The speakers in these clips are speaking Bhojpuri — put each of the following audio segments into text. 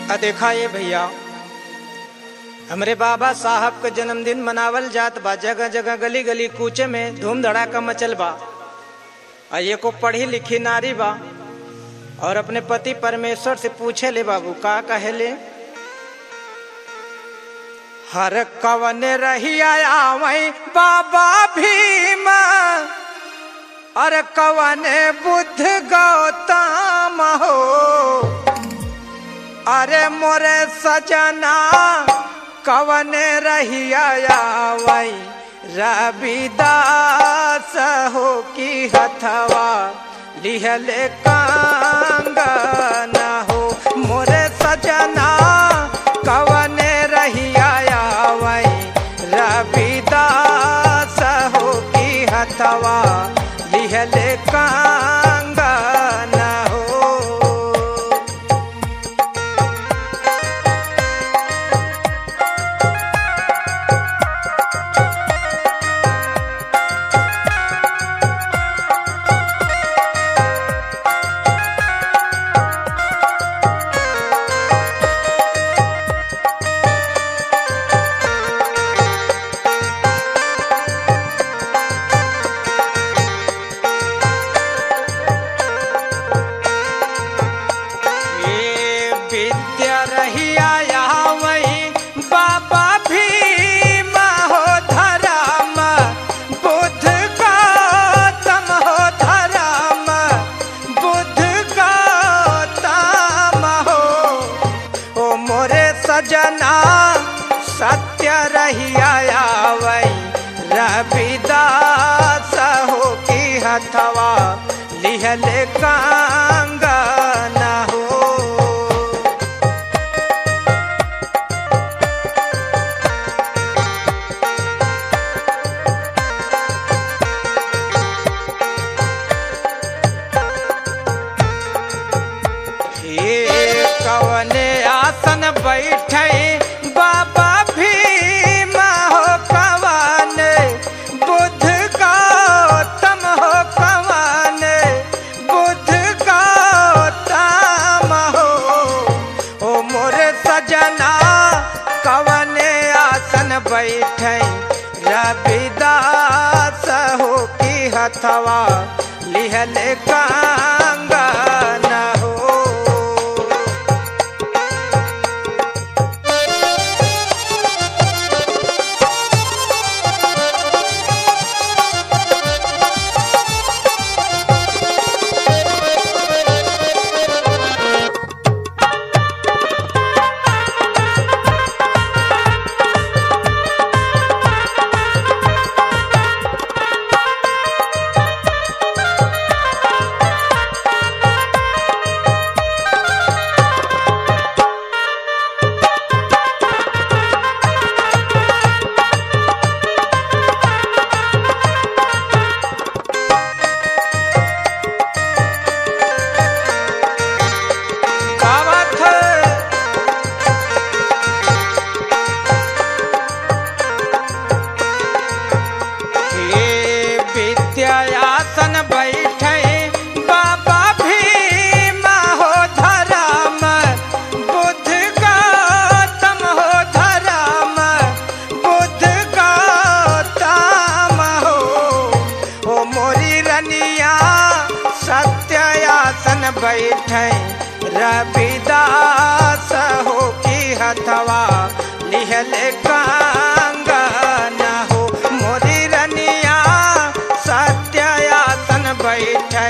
आ देखा ये भैया हमरे बाबा साहब का जन्मदिन मनावल जात बा जगह जगह गली गली कूचे में धूम धड़ाका मचल बा आ ये को पढ़ी लिखी नारी बा और अपने पति परमेश्वर से पूछे ले बाबू का कहे ले हर कवन रही आया वही बाबा भीम अरे कवन बुद्ध गौतम हो अरे मोरे सजना कवन रही आया वही रविदास हो की हथवा लिहले कांगन हो मोरे सजना कवन रही आया वही रविदास हो की हथवा लिहले कांगन हो ये विद्या रही आया वही बाबा भीम हो धर्म बुद्ध गौतम हो धर्म बुद्ध गौतम हो ओ मोरे सजना सत्य रही आया वही रविदास हो की हथवा लिहले कांगन हो हे कवने आसन बैठे बाबा भीम हो कवन बुद्ध गौतम हो कवन बुद्ध गौतम हो ओ मोरे सजना कवने आसन बैठे रविदास हो की हथवा लिहले कांगन हो गावत हे विद्यासन बैठे बाबा भीम हो धर्म बुद्ध गौतम हो धर्म बुद्ध गौतम हो ओ मोरी रनिया सत्यासन बैठे रविदास हो की हथवा लिहले कांगन हो मोरी रनिया सत्यासन बैठे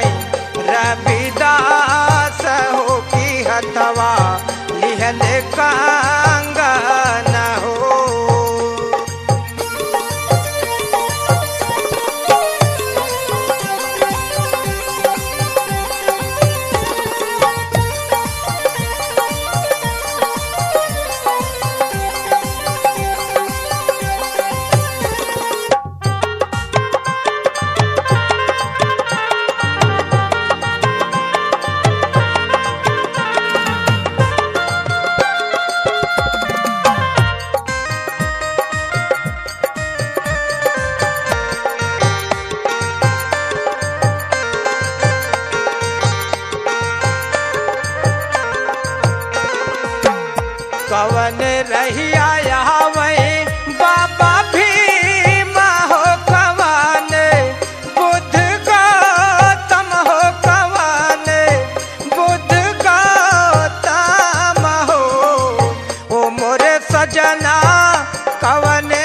रविदास हो की हथवा लिहले कांगन हो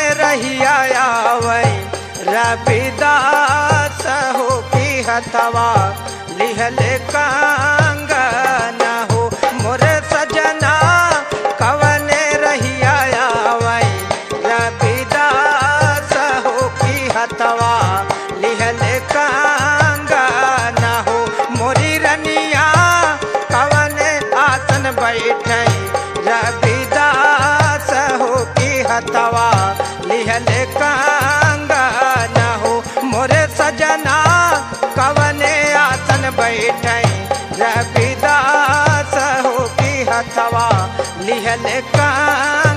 रहिया आवे रविदास हो की हथवा लिहले कांगन हो मोरे सजना कवने रहिया आवे रविदास हो की हथवा लिहले कांगन हो मोरी रनिया कवने आसन बैठे रविदास हो की हथवा लिहले कांगन हो मोरे सजना कवने आसन बैठे रविदास हो की हथवा लिहले कांगन